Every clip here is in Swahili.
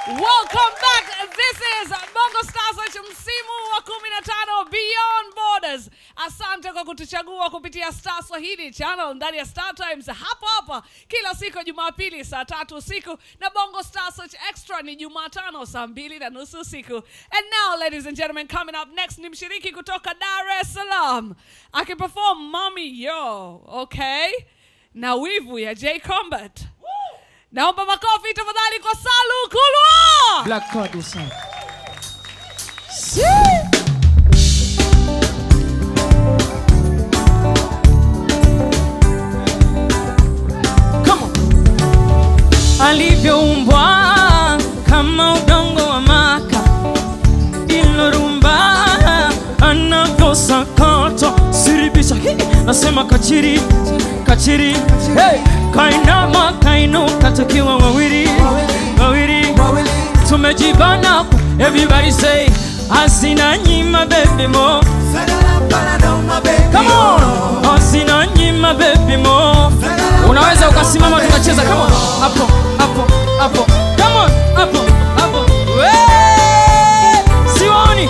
Welcome back. This is Bongo Stars Search msimu wa 15 Beyond Borders. Asante kwa kutuchagua kupitia Star Swahili channel ndani ya Star Times hapa hapa kila siku ya Jumapili saa tatu usiku na Bongo Star Search Extra ni Jumatano saa mbili na nusu usiku. And now ladies and gentlemen coming up next ni mshiriki kutoka Dar es Salaam akiperform Mommy Yo, okay? Na wivu ya J Combat. Naomba makofi tafadhali kwa Salu Kulwa. Black Card is on. Come on. Alivyoumbwa kama udongo wa maka, ilorumba anavyosakata siribisha Hii, nasema kachiri kachiri hey. kainama kainuka tukiwa wawili wawili tumejibana everybody say asina nyima baby mo come on asina nyima baby mo unaweza ukasimama tukacheza come on hapo hapo hapo come on hapo hapo Wee! siwaoni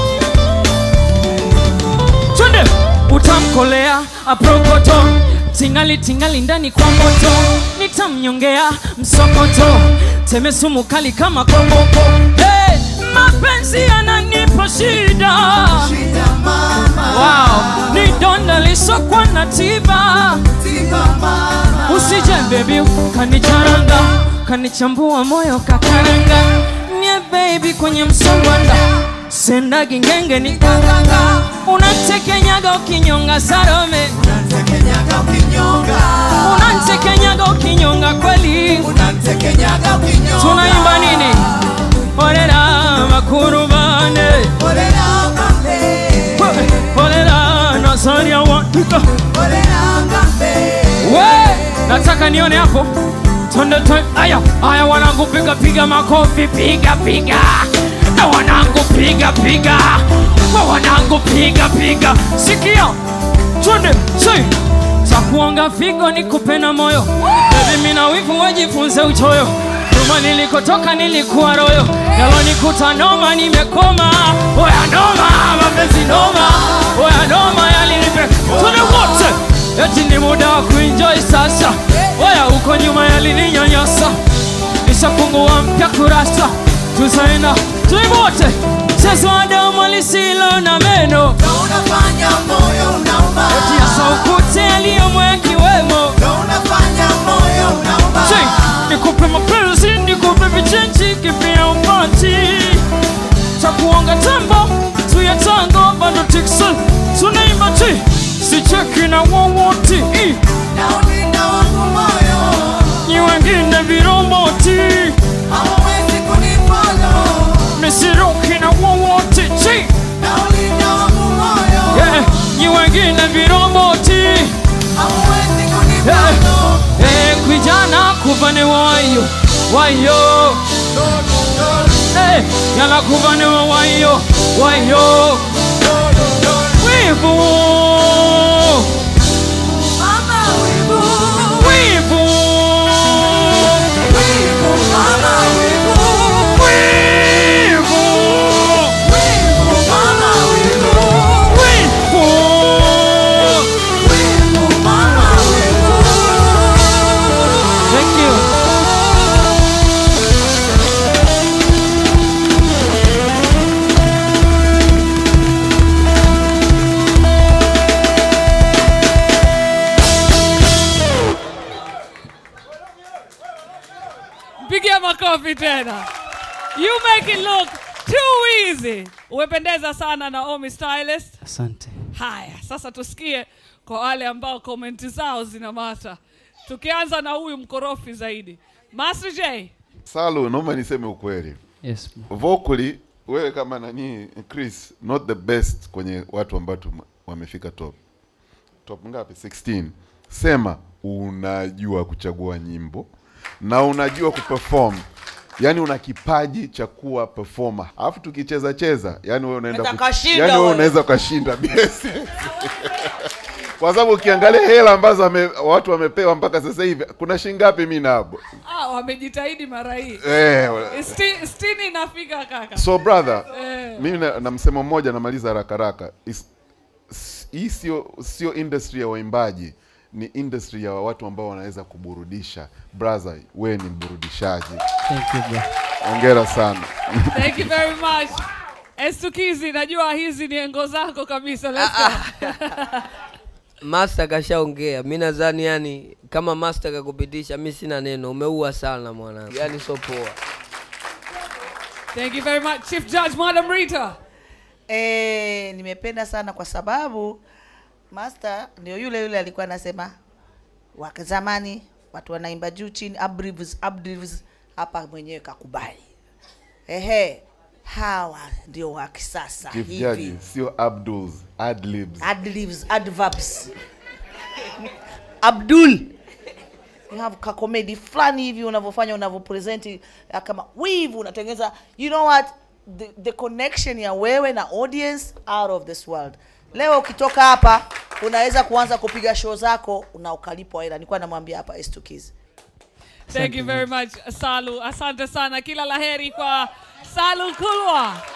twende utamkolea aprokoto tingali tingali ndani kwa moto nitamnyongea msokoto teme sumu kali kama kongoko hey, mapenzi yananipa shida wow, ni donda lisokwa na tiba usije bebi kanicharanga kanichambua moyo kakaranga nye baby kwenye msongwanda sendagi ngenge ni kanganga unatekenyaga ukinyonga sarome unatekenyaga ukinyonga kweli tunaimba nini orera makurubane orera nazaria watika we nataka nione hapo twende twe aya aya wanangu piga piga makofi piga piga na wanangu piga piga wa wanangu piga piga sikia twende sei takuonga figo nikupe na moyo bebi mina wivu wajifunze uchoyo nyuma nilikotoka nilikuwa royo yalonikuta noma nimekoma oya noma mapenzi noma oya noma yalinipe tune wote eti ni muda wa kuenjoy sasa oya uko nyuma yalininyanyasa nishafungua mpya kurasa tuzaina tuivote chezo adomo lisilo na meno eti ya saukute yaliyomwekiwemo Ching, nikupe mapenzi nikupe vichenji kipia upati takuonga tembo tuya tango bado tiksa tunaimba ti sicheki na wowoti ni wengine viromboti misiruki na wowoti chi yeah. ni wengine viromboti yeah. Eh, kwijana kuvane wayo wayo Eh, yala kuvane wa wayo wayo wivu wivu wivu wivu Thank you. Pigia makofi tena. You make it look too easy. Umependeza sana Naomi Stylist. Asante. Haya, sasa tusikie kwa wale ambao komenti zao zinamata. Tukianza na huyu mkorofi zaidi. Master J. Salu, naomba niseme ukweli. Yes. Vocally wewe kama nani Chris, not the best kwenye watu ambao tume- wamefika top. Top ngapi? 16. Sema unajua kuchagua nyimbo na unajua kuperform. Yaani una kipaji cha kuwa performer. Alafu tukicheza cheza, yani wewe unaenda Unaweza kashinda yani wewe wewe. unaweza ukashinda. Yes. kwa sababu ukiangalia hela ambazo wame, watu wamepewa mpaka sasa hivi kuna shilingi ngapi mi nabo ah, wamejitahidi mara hii eh, Sti- stini inafika kaka so brother Eh. mimi na, na msemo mmoja namaliza haraka haraka Is- s- hii sio sio industry ya waimbaji ni industry ya watu ambao wanaweza kuburudisha brother wewe ni mburudishaji Thank you, bro. ongera sana thank you very much estukizi najua hizi ni engo zako kabisa Let's go. master kashaongea mi nadhani yani kama master kakupitisha mi sina neno umeua sana mwanangu yani so poa thank you very much chief judge madam rita Eh, nimependa sana kwa sababu master ndio yule yule alikuwa anasema wa zamani watu wanaimba juu chini abrives abrives hapa mwenyewe kakubali ehe hawa ndio wa kisasa chief hivi judge sio abduls adlibs adlibs adverbs abdul you have ka comedy fulani hivi unavyofanya unavyopresent ya kama wivu unatengeneza you know what the, the connection ya wewe na audience out of this world leo ukitoka hapa unaweza kuanza kupiga show zako na ukalipwa hela nilikuwa namwambia hapa estukiz thank you very much salu asante sana kila laheri kwa salu kulwa